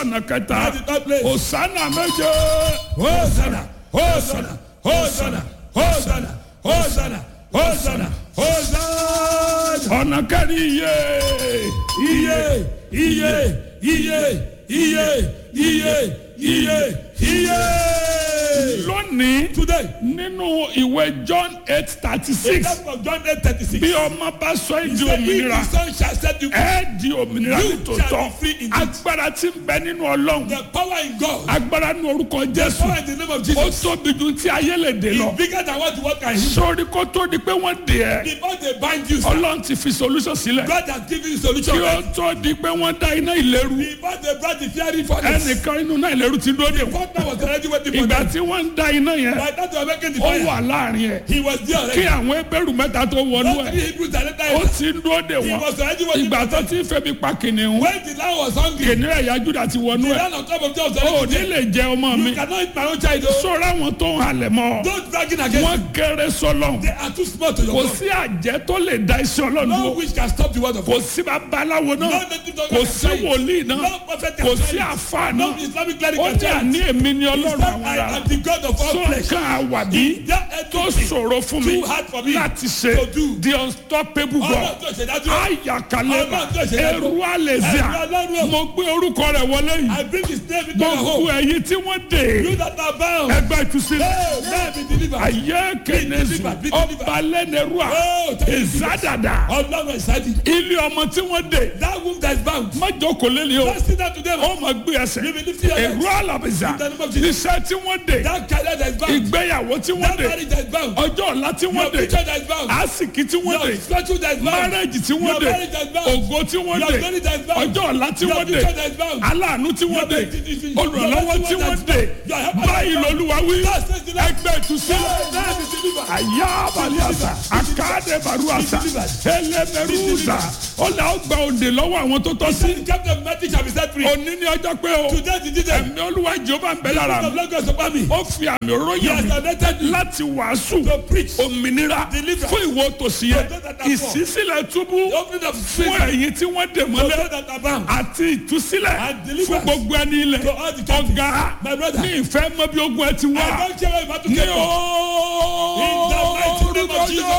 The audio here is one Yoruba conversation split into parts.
ọ̀nà kẹta At the third place. òsánà méje Hosanna, Hosanna, Hosanna, Hosanna, Hosanna, Hosanna, Hosanna. ọ̀nà kẹrin iye Iye, iye, iye, iye, iye, iye, iye. lónìí Today, nínú ìwé john eight thirty in six that of John 8 36, bí ọmọ bá sọ èdè he said, If òmìnira the Son shall set you free, ẹ di òmìnira You nítòótọ́ shall be free indeed. agbára tí ń bẹ nínú ọlọ́run the power in God, agbára nínú orúkọ the jésù power in the name of ó Jesus, tóbi ju tí ayé lè dé lọ is bigger than what the world can heal. sórí kó tó di pé wọ́n dè ẹ́ Before they bind you, sir, ọlọ́run ti fi solution sílẹ̀ God has given you solution. kí ó tó di pé wọ́n dá iná ìléru Before they brought the fiery furnace, ẹnìkan inú náà ìléru ti dúró dè wọ́n God was already waiting for ìgbà them. tí wọ́n ń dá iná yẹn By that they were making the ó fire, wà láàrin ẹ̀ he was there kí already. àwọn ebéèrú mẹ́ta tó wọnú Those ẹ̀ three Hebrews that later ó entered, ti ń dúró dè he wọ́n was already waiting ìgbà for tó them. ti ń febi pa kìnìún When the land was hungry, kìnìún ẹ̀yà júdà ti wọnú the ẹ̀ land on top of them was ó already ní there. lè jẹ ọmọ mi You cannot eat my own child. oh. sọ̀rọ̀ àwọn tó ń halẹ̀ mọ́ Don't bragging against wọ́n them. kéré sọlọ́n They are too small to your kò God. sí àjẹ́ tó lè da iṣẹ́ ọlọ́run No dúró witch can stop the word of kò God. sí babaláwo náà No native doctor kò can sí try it. wòlíì náà No prophet kò can sí try it. àfa No náà Islamic cleric ó can ní try àní it. èmi ni He ọlọ́run said, àwọn I ará am the God of all tó flesh. nǹkan àwàbí That tó entity ṣòro fún mi too hard for me láti ṣe to do. the unstoppable God Ọlọ́run tó ṣe dájú. ayakaleba Ọlọ́run tó ṣe dájú. eru alezia Ẹ̀rù Ọlọ́run. mo gbé orúkọ rẹ̀ wọlé yìí I bring his name into your gbogbo home. ẹ̀yin tí wọ́n dé You that are bound. ẹgbẹ́ ìtúsílẹ̀ Hey, man be delivered. ayé kẹnẹsì delivered, be delivered. ọba lẹ́nẹ̀rúà Oh, thank you, Jesus. ìzádàdà Ọlọ́run ìsádi. ilé ọmọ tí wọ́n dé That womb that is bound. májòkó lélẹ̀ o Let's sit down today. ó máa gbé ẹsẹ̀ You will lift your èrú hands. àlàbìsà In the name of Jesus. iṣẹ́ tí wọ́n dé That career that is bound. ìgbéyàwó tí wọ́n That dé marriage that is bound. ọjọ́ ọ̀la tí Your wọ́n dé future that is bound. àsìkì tí wọ́n Your dé spiritual that is bound. márẹ́jì tí wọ́n Your dé marriage that is bound. ògo tí wọ́n Your dé glory that is bound. ọjọ́ ọ̀la tí Your wọ́n dé future that is bound. aláàánú tí wọ́n dé Your beauty- olùrànlọ́wọ́ your tí blessing wọ́n that is dé bound. Your helper that is báyìí bound. lolúwa wí God says the Lord. ẹgbẹ́ ìtúsílẹ̀ Man be delivered. àyà àbàlíàsà àkáàdé bàrúàsà ẹlẹ́mẹ̀rúùsà ọ̀là ọgbà òde lọ́wọ́ àwọn tó tọ́ sí The captain of Matthew shall be set free. òní ní ọjọ́ pé o Today the day. ẹ̀mí olúwa jehova ń bẹ lára of mi Lagos upon me. ó fi àmì He òróyìn has mi anointed me láti wàásù to preach. òmìnira Deliverance. fún ìwọ tòsí yẹ For those that are poor. ìsísílẹ̀ túbú The opening of fún prison. ẹ̀yin tí wọ́n dè For mọ́lẹ̀ those that are bound. àti ìtúsílẹ̀ And fún deliverance. gbogbo ẹni ilẹ̀ To all the captives. ọ̀gá My brother. ní ìfẹ́ mọ́ bí ogun ẹ ti wá I don't care what you ní get from. In the mighty name orúkọ of Jesus.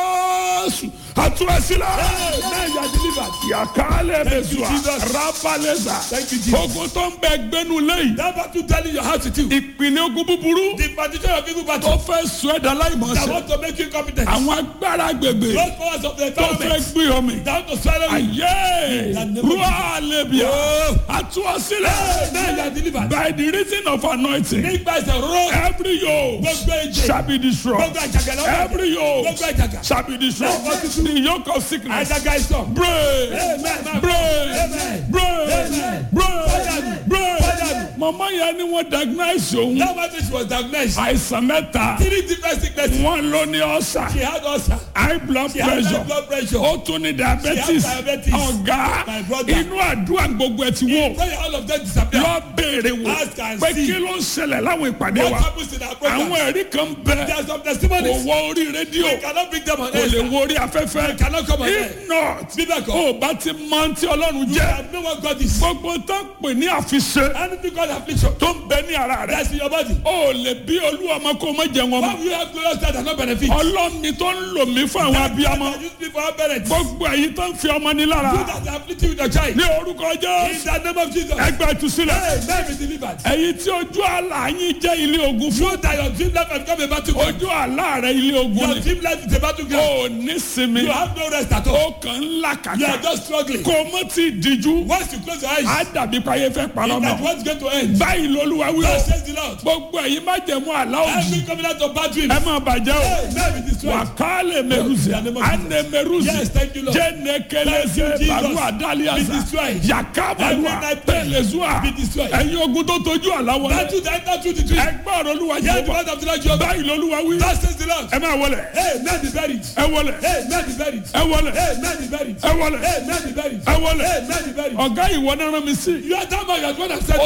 Jésù àtúrẹ́sílẹ̀ Now you are delivered. yàkálẹ̀ bẹ̀sùà Jesus. rábàlẹ́sà Thank you, Jesus. ogun tó ń bẹ gbẹ́nu lẹ́yìn That battle telling your heart to do. ìpínlẹ̀ ogun búburú The partition of evil tó battle fẹ́ sọ ẹ̀dá that láìmọ̀ọ́sẹ̀ want to make you competent. àwọn agbára agbègbè Those powers of the tó fẹ́ environment gbé ọmọ that want to swallow you. ayé In the name of rúwà lẹ́bíà Oh. àtúwọ́sílẹ̀ Now you are delivered. by the reason of anointing Nígbà ìṣẹ̀ rọ́. every yoke Gbogbo èjè. shall be destroyed Gbogbo àjàgà lọ́wọ́. every yoke Gbogbo àjàgà. shall be destroyed the yoke of sickness Àjàgà ìṣọ̀. break Amen. break Amen. break Amen. break Fọ́dànù. break Fọ́dànù. mama yẹn ni wọ́n diagnose òun That battle she was diagnosed. àìsàn mẹ́ta Three different sicknesses. wọ́n ló ní ọ̀sà She had ulcer. high blood She had high pressure blood pressure. ó tún ní diabetes She had diabetes. ọ̀gá My brother. inú àdúrà gbogbo ẹ ti wò Pray all of them disappear. lọ béèrè wò Ask and pé see. kí ló ń ṣẹlẹ̀ láwọn ìpàdé What wa happens in our program? àwọn ẹ̀rí kan bẹ There are some kò testimonies. wọ orí rédíò We cannot bring them on kò lè air. wọ orí afẹ́fẹ́ cannot come on air. if not Bíbẹ̀ kọ́. ó bá ti mọ tí ọlọ́run You jẹ́ have no one God is. gbogbo tó ń pè ní àfiṣe Anything God affliction. tó ń bẹ ní ara rẹ That's in your body. ó lè bí olú ọmọ kó má jẹ wọn Why mọ́ will you have glorious that does not benefit? ọlọ́run mi tó ń lò mí fún àwọn abiyamọ That use me for our parents. You gbogbo èyí tó ń fi ọmọ ní lára that are afflicted with your child. ní orúkọ In jẹ́ the name of Jesus. ẹgbẹ́ ìtúsílẹ̀ Hey, man be delivered. èyí tí ojú àlá yín jẹ́ ilé ogun fún You that your dream life has become a battleground. ojú àlá rẹ ilé ogun Your ni dream life is a battleground. ó ní sinmi You have no rest at all. ó kàn ń là You are kàkà just struggling. kò mọ́ tí ì díjú Once you close your eyes, á dàbí payé fẹ́ parọ́ that mọ́ what's going to end. báyìí lolúwa wí o God says the Lord. gbogbo èyí má jẹ̀mú àlá òjì Every covenant of bad dreams. ẹ má bàjẹ́ o Hey, man be destroyed. wakale meruzi In the name of Jesus. ane meruzi Yes, thank you, Lord. jenekeleze Thank you, Jesus. baru Be adaliasa destroyed. Every yakabalua night prayer. pelezua Be destroyed. ẹ̀yin ogun tó tojú àláwọ Battle that enter through the dream. ẹgbẹ́ ọ̀rọ̀ olúwa Hear the jehova word of the Lord Jehovah. báyìí lolúwa wí God says the Lord. ẹ máa wọlé Hey, man be buried. ẹ wọlé Hey, man be buried. ẹ wọlé Hey, man be buried. ẹ wọlé Hey, man be buried. ẹ wọlé Hey, man be buried. ọ̀gá ìwọ náà rán mi sí You are that man, you are the one that said ó to. ti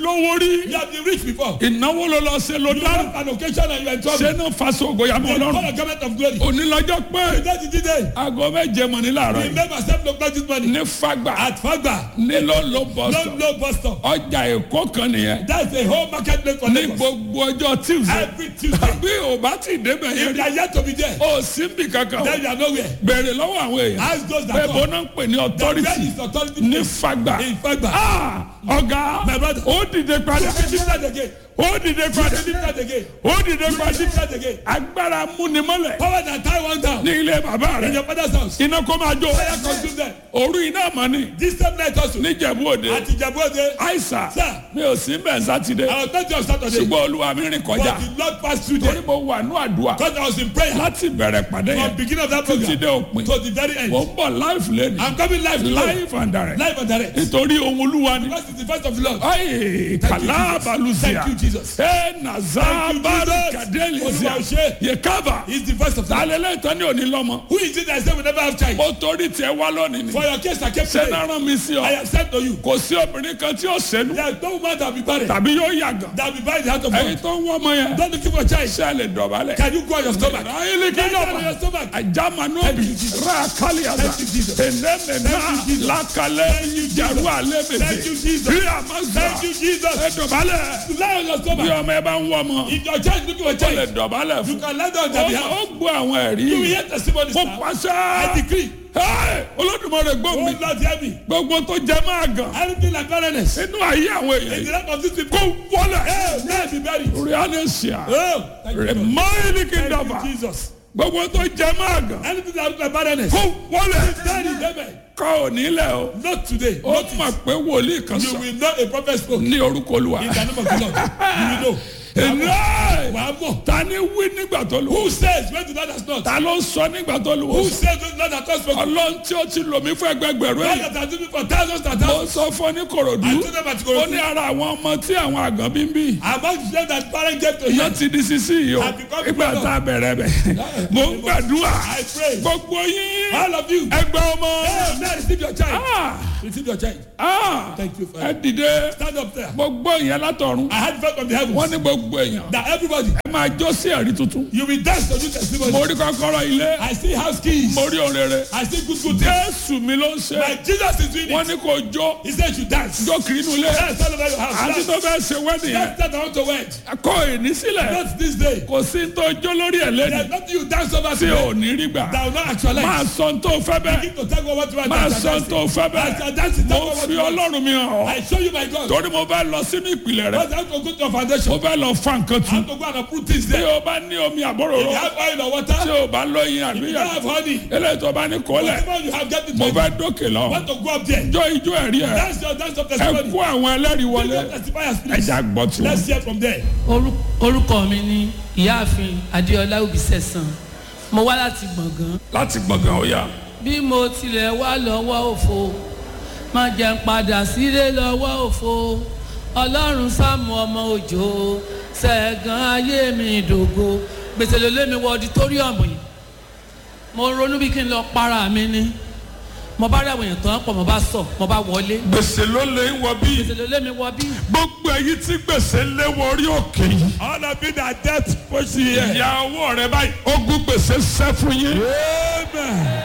lówó rí You have been rich before. ìnáwó ló lọ ṣe ló You dárò have an occasion and you are in trouble. ṣé náà faṣọ ògòyàmọ You ọlọ́run call a government of glory. onílọ́jọ́ pé That is the day. aago méje mọ̀ ní làárọ̀ yìí Remember seven o'clock this morning. ní fagbà At Fagba. ní ló ló bọ̀ No sọ no bus stop. ọjà èkó kan nìyẹn That's a whole market place for ní Lagos. gbogbo ọjọ́ tuesday Every Tuesday. bí o bá ti débẹ̀ yẹn If they rí are yet to be there, o sí bí kankan o then you are nowhere. bèrè lọ́wọ́ àwọn èèyàn Ask those pé that bó come. náà ń pè ní The authority where is authority ní place? fagbà In Fagba. Ah, ọ̀gá My brother. ó dìde padà Be lifted again. ó dìde padà Be lifted again. ó dìde Be padà lifted again. agbára múnimọ́lẹ̀ Power that tie one down. ní ilé bàbá In rẹ̀ your father's house. iná kó máa jó Fire consume them. òru iná mọ́ ni This same night also. níjẹ̀bú òde At Ijebu-Ode. àìsà Sir. mi ò sí bẹ́ẹ̀ sátidé I was meant to have Saturday. ṣùgbọ́n olúwa mi rìn kọjá But the Lord passed through torí there. mo wà ní àdúrà Because I was in prayer. láti bẹ̀rẹ̀ pàdé From yẹn beginning of that títí program dé òpin to the very end. mo ń bọ̀ live lẹ́nu I'm coming live today. live and direct Live and direct. nítorí ohun olúwa ni Because it's the first of the Lord. ayi Thank you, kàlá Jesus. balùsíà Thank you, Jesus. ẹ nàzá Thank you, bàrù Jesus. kàdélìsíà Olúwa ò ṣe. yẹ kábà He's the first of the Lord. alẹ́lẹ́ ìtàn ní òní lọ́mọ Who is it that said we never have child? mo torí tiẹ̀ wá lónìí ni For your case, I kept ṣé saying, náà rán mi sí I ọ have said to you, kò sí obìnrin kan tí ó ṣẹnu there is no woman that will be barren, tàbí yóò yàgàn that will be barren in the heart of ẹ̀yin God. tó ń wọ́n ọmọ yẹn Don't look for a child. ṣé ẹ lè dọ̀bálẹ̀ Can you go on your stomach? ayélujára Lie down on dọ̀bà your stomach. ajamanobi rakaliasa Thank you, Jesus. enemena Thank you, Jesus. lakalẹ jaru Thank you, alebese Jesus. rí amasa Thank you, Jesus. ẹ dọ̀bálẹ̀ Lie on your bí stomach. ọmọ ẹ bá ń wọ́ ọmọ If your child is looking for a ó lè child, dọ̀bálẹ̀ you fún can lie down on their ó behalf. ó gbọ́ àwọn ẹ̀rí You will hear testimony, kó sir. pàṣẹ I decree. Hey, olódùmarè gbọ́ Oh mi Lord, hear me. gbogbo tó jẹ máa gàn Anything like barrenness inú ayé àwọn in èèyàn the life of these people, kó wọlé hey, may it be buried. rianesia Oh, thank you, Lord. remaini Thank kingdom you, Jesus. gbogbo tó jẹ máa gàn Anything that looks like barrenness, kó wọlé buried, amen. kọ́ ò nílẹ̀ o Not today. ó Not mọ̀ pé wòlíì kan You sọ will know a prophet spoke ní orúkọ olúwa in the name of the Lord. You will know. Ẹ̀rẹ́! Wàá mọ̀. ta ni wí nígbà tó lù Who says when the Lord has not? ta ló ń sọ nígbà tó lù Who says when the Lord has not spoken? ọlọ́run tí ó ti lò mí fún ẹgbẹgbẹ̀rún God èèyàn that has done it for thousands and ó thousands. sọ fún ní korodu I told them at ó Ikorodu. ní ara àwọn ọmọ tí àwọn àgàn bí ń bí Among them that parents gave to iná him, ti di sisi yìí o I've become ìgbà grown up. tá a bẹ̀rẹ̀ bẹ̀ mo ń gbàdúrà I pray. gbogbo yín All of you. ẹgbẹ́ ọmọ Hey, now receive your child. Ah! Receive your child. Ah! Thank you, ẹ Father. dìde Stand up there. mo gbọ́ ìyẹn látọ̀run I had faith from the wọ́n heavens ní gbogbo èèyàn that everybody, ẹ máa jó sí ẹ̀rí tuntun you will dance to do mo testimony. rí kọ́kọ́rọ́ ilé I see house keys. mo rí òrèrè I see good good things. jésù mi ló ń ṣe Like Jesus is doing wọ́n it. ní kò jó He said you dance. jó kiri inú ilé Dance all over your house. àti tó Dance. fẹ́ ṣe wẹ́dìn yẹn That's that I want to wed. kọ́ ìní sílẹ̀ Not this day. kò sí tó jó lórí ẹ̀ lẹ́nu There's nothing you dance over tí today ò ní rí gbà that will not actualize. máa sọ tó fẹ́ bẹ́ẹ̀ Begin to tell God what you want máa to sọ dance. tó fẹ́ As bẹ́ẹ̀ you dance, tell mo God what fi you want. ọlọ́run mi hàn ọ́ I show you my God. torí mo fẹ́ lọ sínú ìpìlẹ̀ rẹ̀ But I have to go to your foundation. mo fẹ́ lọ fa nǹkan I tu have to go and put things tí there. o bá ní omi àbóròrò If you have oil or water, tí o bá lóyin you àbíyá don't have honey. eléyìí tó bá ní kólẹ̀ Whatever you have, get it mo ready. fẹ́ dókè lọ Want to go up there. jọ ijó ẹ̀rí ẹ̀ Dance your dance of ẹ testimony. kó àwọn ẹlẹ́rìí Give wọlé your testifiers, please. ẹja gbọ́ tí Let's wọ́n. hear from there. Orú- orúkọ mi ni ìyáàfin adéọlá òbísẹ̀sán mo wá láti gbọ̀ngàn láti gbọ̀ngàn ọ̀yà bí mo tilẹ̀ wá lọ́wọ́ òfo má jẹ́ n padà sílé lọ́wọ́ òfo ọlọ́run sáàmù ọmọ òjò ṣẹ̀gàn ayé mi ìdògo gbèsè ló lé mi wọ ọditóríọ̀mù yìí mo ronú bí kí n lọ para mi ni mo bá rí àwọn èèyàn tó ń pọ̀ mo bá sọ mo bá wọlé gbèsè ló lè ń wọ bí gbèsè ló lé mi wọ bí gbogbo èyí tí gbèsè lé wọ orí òkè yìí All of you that death push you here. ìyá ọwọ́ rẹ báyìí ogún gbèsè sẹ́ fún yín. Amen.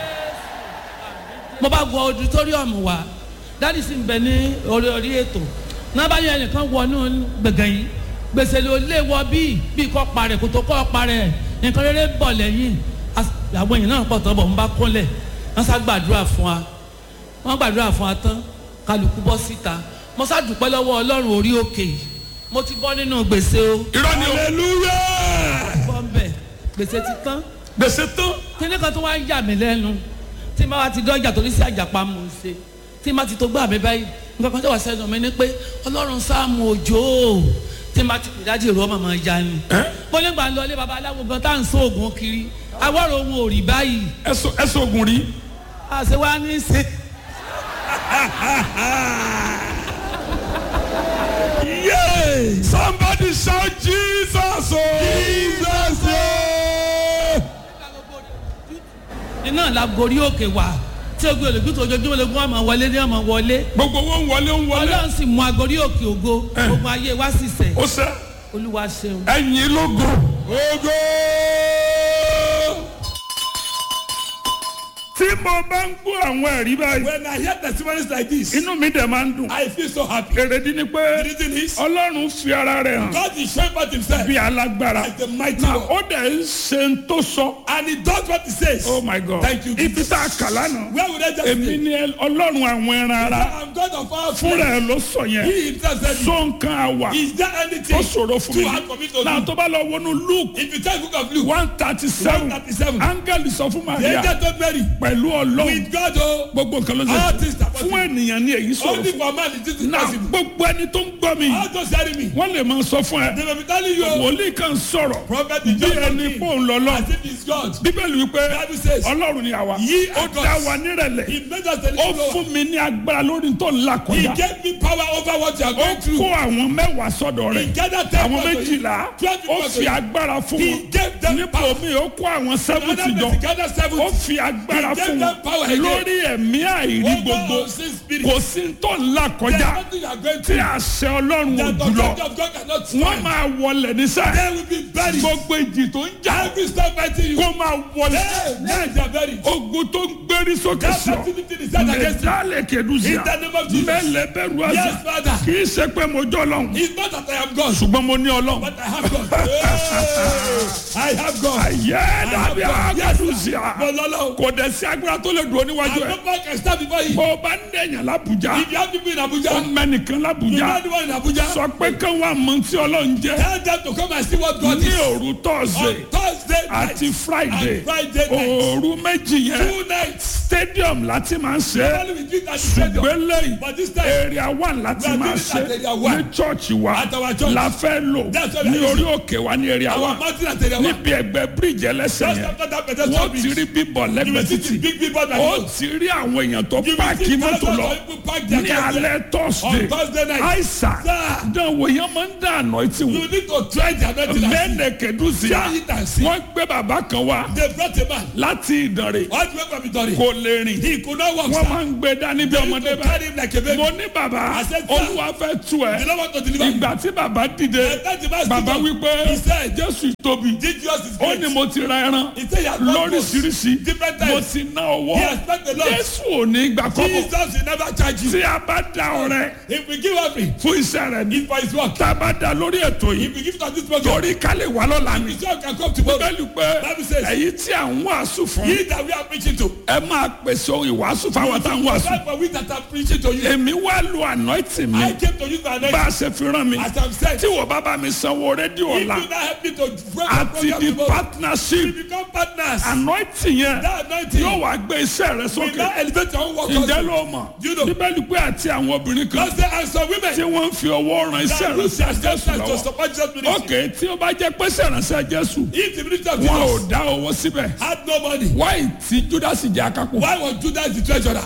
mo bá wọ auditorium wa dáàdi sì ń bẹ ní orí orí ètò náà bá yẹ ẹnìkan wọnú gbẹ̀gàn yìí gbèsè ló lé wọ bíi bíi kọ́ parẹ́ kò tó kọ́ parẹ́ nǹkan rere bọ̀ lẹ́yìn As- àwọn èèyàn náà pọ̀ tán bọ̀ ń bá kúnlẹ̀ wọ́n sá gbàdúrà fún wa wọ́n gbàdúrà fún wa tán kálukú bọ́ síta mo sá dúpẹ́ lọ́wọ́ ọlọ́run orí òkè yìí mo ti bọ́ nínú gbèsè o irọ́ ni o Hallelujah. bọ́ ń bẹ̀ gbèsè ti tán gbèsè tán kíní kan tó wá ń yà mí lẹ́nu tí n bá wa ti dọ́jà torí sí àjàpá mò ń ṣe tí n bá ti tó gbà mí báyìí nǹkan kan tó wà sẹ́nu mi ni pé ọlọ́run sáàmù òjò tí n bá ti pè dájú ìró ọmọ máa ya ni. mo ní gbà ń lọ ilé babaláwo gan tá à ń sọ oògùn kiri awọ́rò ohun ò rí báyìí ẹsọ ẹsọ ogun rí àṣẹ wa ní í ṣe. Yay. somebody shout jesus o. Jesus. yeah. iná la gorí òkè wá tí tí ogun olùgbìtò ojoojúmọ́ lógún àmọ́ wọlé ní àmọ́ wọlé gbogbo owó ń wọlé ń wọlé ọlọ́run sì mú agorí òkè ògo ogun ayé wa sì sẹ̀ ó sẹ́ olúwa ṣeun. ẹ̀yìn lógo Ogo. tí mo bá ń gbọ́ àwọn ẹ̀rí báyìí When I hear testimonies like this, inú mi dẹ̀ máa ń dùn I feel so happy. èrèdí ni pé The reason is, ọlọ́run fi ara rẹ̀ hàn God is showing forth himself bí alágbára as the mighty na one. ó dẹ̀ ń ṣe ń tó sọ And he does what he says. oh my god Thank you, ibi Jesus. tá a kà lánàá Where would I just èmi be? ni ẹ- ọlọ́run àwọn ẹran ara I'm God of all fúnra flesh. ẹ̀ ló sọ yẹn He himself said, it. sọ nǹkan àwà Is there ó anything ṣòro fún too hard for me mi to náà do? tó bá lọ wọnú luke If you tell the book of Luke, one thirty seven 137. áńgẹ́lì sọ fún the maria angel told Mary, pẹ̀lú ọlọ́run with God, oh, gbogbo nǹkan ló all ṣe things are fún possible. ènìyàn ní èyí sọ̀rọ̀ Only fún for man is this náà impossible. gbogbo ẹni tó ń gbọ́ mi All those hearing me, wọ́n lè máa sọ fún ẹ they will be telling you, oh, wòlíì kan sọ̀rọ̀ prophet bí is just ẹni talking pò ń lọ lọ as if he's God. bíbélì wípé Bible says, ọlọ́run ni àwa Ye ó are dá gods. wa nírẹ̀lẹ̀ He made us a ó little lower. fún mi ní agbára lórí tó ń là He kọjá gave me power over what you are ó going kó through. àwọn mẹ́wàá sọ́dọ̀ He rẹ̀ gathered ten àwọn people to you. méjìlá Twelve ó people to fi you. agbára fún He wọn gave them nípò power. mi ó kó àwọn Another sẹ́fùtì jọ person gathered ó seventy. fi agbára He gave fún them power wọn again. lórí ẹ̀mí àìrí Over gbogbo unseen spirit. kò sí tó ń là There's kọjá nothing you are going tí through. àṣẹ ọlọ́run ò The jùlọ authority of God cannot wọ́n stand. máa wọlé nísà They will be buried. gbogbo ìjì tó ń jà Every step fighting you. kó máa wọlé Hey, now they are buried. ogun tó ń gbérí sókè That sí ọ fertility is set against you. mẹdálẹ kẹdùsíà In the name of Jesus. mẹlẹ bẹ̀rù àṣà Yes, Father. kì í ṣe pé mo jọ lọ́hùn It's not that I am God, ṣùgbọ́n mo ní ọlọ́hùn. but I have God. Hey, I have God. ayé dàbí àgàdùsíà But Lolo, kò dẹ̀ sí agbára tó lè dùn oníwájú and ẹ̀ nobody can stand before you. bó o bá ń dẹ̀yàn lábùjá If you have people in ó Abuja, mẹ́nìkan you know lábùjá anyone in Abuja, sọ pé kán wà mọ tí ọlọ́run jẹ́ tell them to come and see what God ní is. òru On tọ́sídẹ̀ẹ́ Thursday night àti friday and Friday night. òru méjì yẹn Two nights. stadium láti máa ń ṣe é Normally we do it at the stadium. gbélé But this time, area one láti We are máa doing it ṣe at area one. ní church wa At our church. la fẹ́ lò That's what we ní are orí òkè wa ní area our one mountain at area one. níbi ẹgbẹ́ bíríìjì ẹlẹ́sẹ̀ Just yẹn after that pedestrian wọ́n ti bridge, rí bíbọ̀ you lẹ́gbẹ̀ẹ́ will see the títì big people that ó go. ti rí àwọn èèyàn tó You will páàkì see mọ́tò thousands lọ of people park their ní cars there. alẹ́ thursday On Thursday night. àìsàn Sir. dánwò yẹn máa ń dá àná etí You wọn need to try their medicine. mẹ́nẹ̀ kẹ́dùsíà Try it and see. wọ́n gbé bàbá kan wá They brought a man láti ìdànrè all the way from Itori. kò lè rìn He could not walk. wọ́n sir. máa ń gbé dání bí They ọmọdé need to bá carry him like a baby. mo ní bàbá I said, sir. olúwa fẹ́ tú ẹ They don't want to deliver him. ìgbà tí bàbá dìde And that the man bàbá stood up. wípé He said, jésù tóbi Jesus is ó great. ní mo ti ra ẹran He said he has bought goods lóríṣiríṣi different mo times. ti ná owó He has spent a lot. jésù ò ní gbà kọ́bọ̀ Jesus will never charge you. tí a bá da ọrẹ If we give offering, fún iṣẹ́ rẹ̀ ní it's for his work. tá a bá da lórí ètò yìí If we give to this program, torí ká lè wà lọ́la ni his work can come tomorrow. bíbélì pé Bible says- èyí tí à ń wàásù fún He that we are preaching to. ẹ máa pèsè ohun ìwàásù fáwọn tá à ń wàásù That's for we that are preaching to you. èmi wá lu anointing mi I came to use my bá anointing a ṣe fi rán mi as I'm said. tí wọ́n bá bá mi sanwó rédíò If you la not help me to break the àti program di tomorrow, partnership we become partners. anointing yẹn That anointing yóò wá gbé iṣẹ́ rẹ will sókè now elevate your own work. ǹjẹ́ also. ló mọ̀ You know. bíbélì pé àti àwọn obìnrin kan God say, and some tí women wọ́n ń fi ọwọ́ ran iṣẹ́ that rẹ use sí their jésù substance to lọ́wọ́ support Jesus ministry. ok tí ó bá jẹ́ pé sẹ̀ránṣẹ́ jésù If the ministry of wọn ò Jesus dá owó síbẹ̀ had no money, wáì tí júdásì jẹ́ akápò why was Judas the treasurer?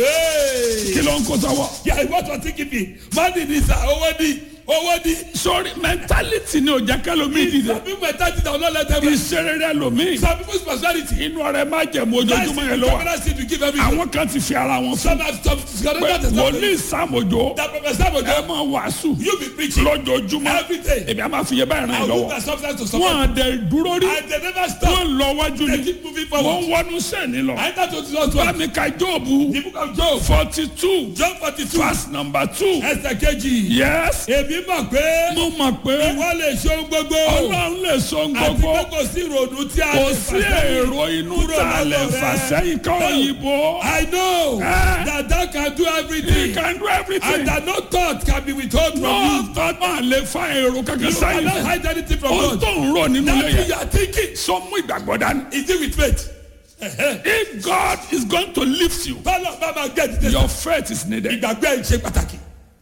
Hey, kí ló ń kó sọ́wọ́ Yeah, what was he giving? Money ni sir, owó ni, owó ni. sórí mentality ni ò jẹ́ kẹ́lómi dìde Some people mentality that will not let them rest. iṣẹ́ rere lomi Some people's personality. inú ọrẹ má jẹ̀mú That's ojoojúmọ́ the yẹn ló wà covenant seed we give everything. àwọn kan ti fi ara wọn fún Some have some pé scandalous wòlíì sàmójó That professor will ẹ go. máa wàásù You be preaching lójoojúmọ́ every day. èmi á máa fi yẹ báyìí ràn I yín will lọ́wọ́ that substance to support. wọn àdẹ dúró rí And they never stop. wọn lọ wájú They ni keep moving wọn forward. ń wọnú sẹ́ni lọ I enter to the bá Lord. mi ka jóòbù The book of Job. forty two John forty two. verse number two Ẹsẹ̀ kejì. yes Èmi mọ̀ pé mo mọ̀ pé ìwọ lè ṣe ohun gbogbo. ọlọ́run lè sọ Àti gbogbo pé kò sí ìrònú tí a kò lè sí fà sẹ́yìn. èrò inú kúrò tá a lè lọ́dọ̀ fà rẹ. sẹ́yìn ká No. òyìnbó I know Eh. that thou can do he everything can do and everything that no thought can be withheld from no you. thought máa lè fa èrò kankan You sẹ́yìn cannot fún hide anything from ohun God. tó ń rò nínú That ilé thing yẹn you are thinking sọ mú ìgbàgbọ́ dání. is it with faith. Ẹ̀hẹ́. if God is going to lift you Bọ́lá bá máa gbé ẹ̀dídé your faith is needed. ìgbàgbé ẹ̀ ṣe pàtàkì.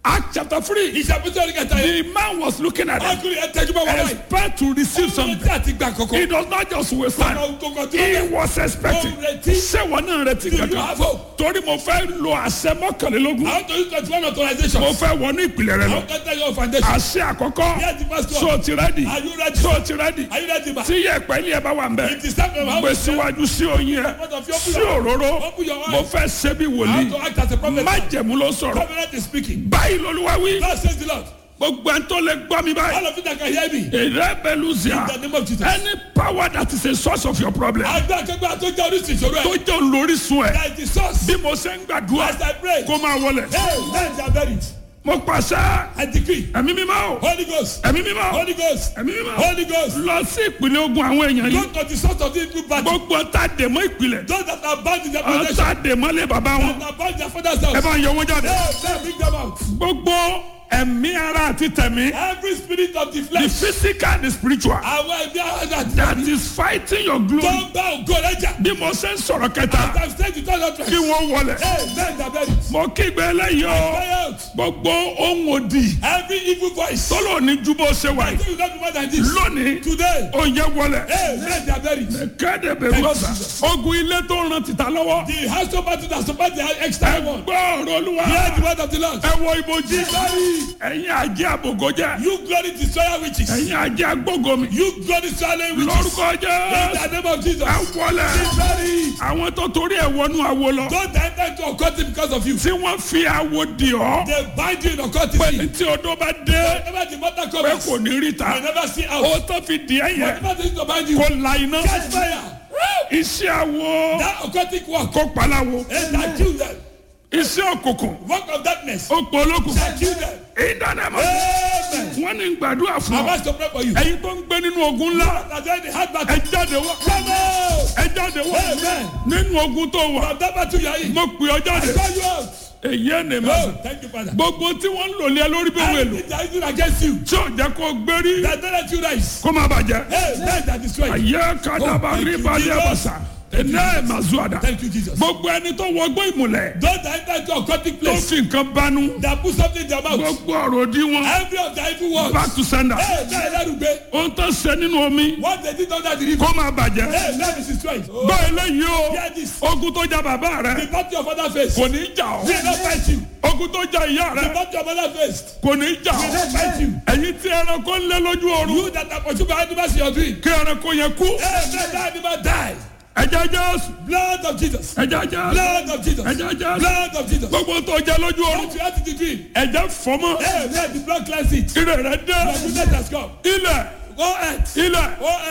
Act chapter three. ìṣàpèjọ orí kẹta yẹn. The man was looking at them. ọkùnrin ẹ tẹjú bá wọn báyìí. Expect to receive ọmọ something. tí a ti gbà He kọ̀kọ́. does not just waste time. ọmọ tó kọ tí He ó bẹ̀. was expecting. Ó retí. Ṣé wọn náà retí Do you kankan? have hope? Torí mo fẹ́ lo àṣẹ mọ́kànlélógún. àwọn tó ń tọ́jú one authorization. Mo fẹ́ wọnú ìpìlẹ̀ rẹ lọ. àwọn kan tẹ́ yọ foundation. Àṣẹ àkọ́kọ́. Yes, the first one. So ti rẹ́dì. Are you ready? So ti rẹ́dì. Are you ready ma? Tí yẹ̀pẹ̀ ilé ẹ bá wà ń bẹ̀. It is time for my Gbé house. síwájú sí oyin ẹ. Sí òróró. Open your Mo eyes. fẹ́ ṣe bí How wòlíì. to act as a prophet. Májẹ̀mú ló sọ̀rọ̀. Covenant is speaking. Báyìí lolúwa wí. God says the Lord. Gbogbo ẹni tó lè gbọ́ mi báyìí. All of you that can hear me. Èrè Bẹ́lúzìà. In the name of Jesus. Any power that is a source of your problem. Àgbà akẹgbẹ́ àtọ́jà oríṣi ìṣòro Tó ẹ̀. jẹ́ olórísun ẹ̀. That is the source. Bí mo ṣe ń gbàdúrà. As I pray. Kó máa wọlẹ̀. Hey, let them bury it. Mo pàṣẹ. I decree. Ẹ̀mí mímọ́ o. Holy Ghost. Ẹ̀mí mímọ́ o. Holy Ghost. Ẹ̀mí mímọ́ o. Holy Ghost. Lọ sí ìpínlẹ̀ ogun àwọn èèyàn Go yìí. to the source of the evil battle. Gbogbo ta dèmọ́ ìpìlẹ̀. Those that are bound in their Àwọn foundation. ta dèmọ́ lé bàbá wọn. That are bound in their father's Ẹ house. bá ń yọ wọn jáde. Hey, let bring them out. Gbogbo ẹ̀mí ara àti tẹ̀mí. Every spirit of the The flesh. physical and the spiritual. Àwọn ẹ̀mí ara That is fighting your tó glory. ń bá ògo rẹ̀ jà. Bí mo ṣe ń sọ̀rọ̀ kẹta. As I say to tell Kí you. wọ́n wọlẹ̀. Hey, let them bury it. Mo kígbe eléyìí o. Cry out. Gbogbo ohun òdì. Every evil voice. Tọ́lọ̀ ní ju bó ṣe wà I yìí. think you don't do more than this. Lónìí. Today. Ó yẹ wọlẹ̀. Hey, let them bury it. Kéde bẹ̀rù ọ̀sà. Ogun ilé tó ràn títà lọ́wọ́. The house of battle that support the external one. Gbọ́ ọ̀rọ̀ olúwa. Hear the word of the Lord. Ẹ wọ ibojì. Glory. Ẹ̀yin àjẹ́ àbògọ́jẹ́. You glory destroyer witches. Ẹ̀yin àjẹ́ agbógomi. You glory swallowing witches. Lórúkọ In jẹ́. the name of Jesus. Ẹ wọlẹ̀. Glory. Àwọn tó torí ẹ̀ wọnú awo lọ. Don't enter into occultism because of you. Tí wọ́n fi awo di ọ́. They bind you in occultism. Tí odó bá dé. Whenever the matter Pé comes, kò ní rí you ta. never see Ó out. tó fi di ẹ̀ yẹn. Whatever they need to bind you, Kò la iná. catch fire. Iṣẹ́ awo. That occultic work, Kó paláwo. and that kill them. Iṣẹ́ òkùnkùn. Work of darkness, Ó pọ̀ olókùn. that kill them. Ìdánimọ̀. Amen. Wọ́n ní gbàdúrà fún I'm ọ. asked to pray for you. Ẹ̀yin tó ń gbé nínú ogun ńlá. That's why the hard Ẹ battle. jáde wá. Come out. Ẹ jáde wá. Amen. Nínú ogun tó wà. From that battle you are in. Mo pè ọ jáde. Call you out. Èyí ẹ̀ ní ma. Oh, thank you, Father. Gbogbo tí wọ́n ń lò lé ẹ lórí bí wọ́n èlò. Everything that is doing against you, Tí ò jẹ́ kó gbérí. that don't let you rise. Kó má bàjẹ́. Hey, let that destroy you. Ayé kadaba thank you, ríbalẹ̀ Jesus. bàṣà. Ẹ̀nà ẹ̀ máa zú àdá. Thank you, Jesus. Gbogbo ẹni tó wọgbọ́ ìmùlẹ̀. Don't enter into occultic Tó place. fi nǹkan banú. That put something in their mouth. Gbogbo ọ̀rọ̀ òdì wọn. Every of the evil words. Back to sender. Hey, let that obey. Ohun tó ṣe nínú omi. What they did under the river. Kó má bàjẹ́. Hey, let me destroy it. Gbọ́ eléyìí o. Hear this. Ogun tó ja bàbá The rẹ̀. battle of father face. Kò ní jà ọ́. Will not fight you. Ogun tó ja ìyá The rẹ̀. battle of mother face. Kò ní jà Will ọ́. not fight you. Ẹ̀yin tí ẹranko ń lé lójú oorun. You that are pursued by animals in your dream. Kí ẹranko yẹn kú. Hey, let that animal die. Ẹ̀jẹ̀ Jésù. Blood of Jesus. Ẹ̀jẹ̀ Jésù. Blood of Jesus. Ẹ̀jẹ̀ Jésù. Blood of Jesus. Gbogbo tó jẹ lójú oorun. What you had in the dream. Ẹ̀jẹ̀ fọmọ. Hey, let the blood cleanse it. Ire rẹ̀ dé. Your goodness has come. Ilẹ̀. Go earth. Ilẹ̀. Go earth.